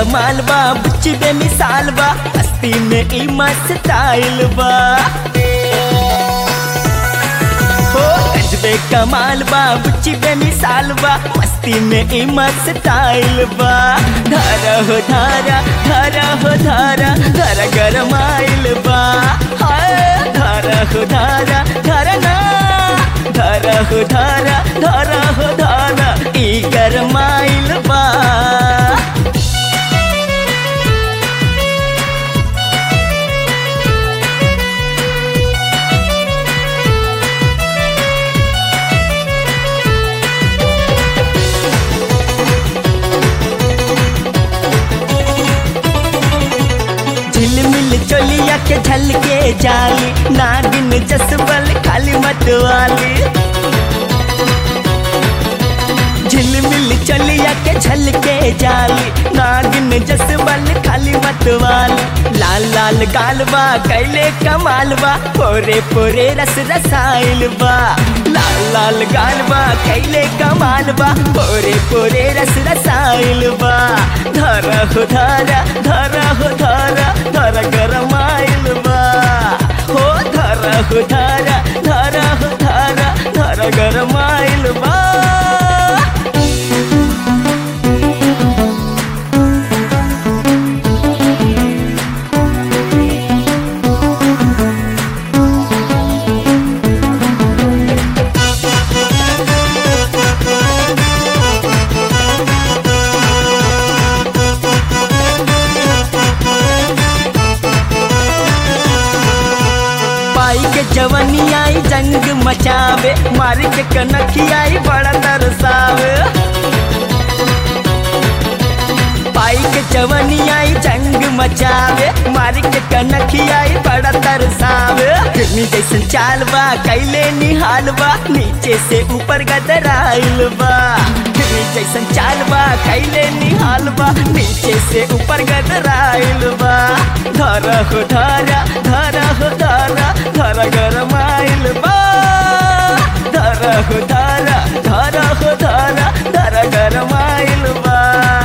कमाल बा बुच्ची बेमिसाल बा हस्ती में ई मस्त स्टाइल बा हो गजबे कमाल बा बुच्ची बेमिसाल बा मस्ती में ई मस्त स्टाइल बा धारा हो धारा धारा हो धारा धारा गरमाइल बा हाय धारा हो धारा धारा ना धारा हो धारा धारा हो धारा ई गरमाइल बा झिलमिल चोलिया के झलके जाली नागिन जसबल खाली मतवाली झिलमिल चोलिया के झलके जाली नागिन जसबल खाली मतवाली लाल लाल गालबा कैले कमालबा पोरे पोरे रस रसाइल बा लाल लाल गालबा कैले कमालबा पोरे पोरे रस रसाइल बा धरा हो धारा धरा हो धारा धरा गरमाइल बा हो धरा हो धारा धरा हो धारा धरा गरमाइल बा पाई के जवनी आई जंग मचावे मार के कनखी आई बड़ा तरसावे पाई के जवनी आई जंग मचावे मार के कनखी आई बड़ा तरसावे फिल्मी जैसन चाल बा कैले निहाल बा नीचे से ऊपर गदराइल बा फिल्मी जैसन चाल बा कैले निहाल बा नीचे से ऊपर गदराइल बा धरा हो धरा धरा हो धरा धरा गरमाइल बा धरा हो धरा धरा हो धरा धरा गरमाइल बा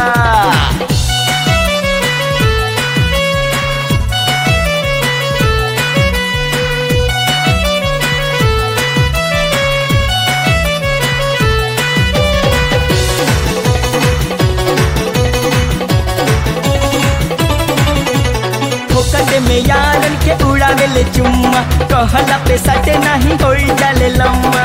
फोकट में यारन के उड़ावेले चुम्मा कहला पे सटे नहीं होई जाले लम्मा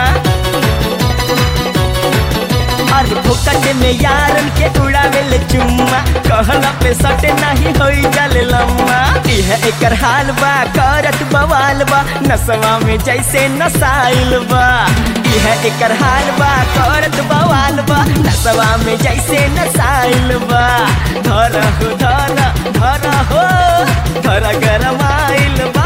अरे फोकट में यारन के उड़ावेले चुम्मा कहला पे सटे नहीं होई जाले लम्मा यह एकर हाल बा करत बवाल बा नसवा में जैसे नसाइल बा यह एकर हाल बा करत बवाल बा नसवा में जैसे नसाइल बा धरा हो धरा धरा हो धरा गरमाइल बा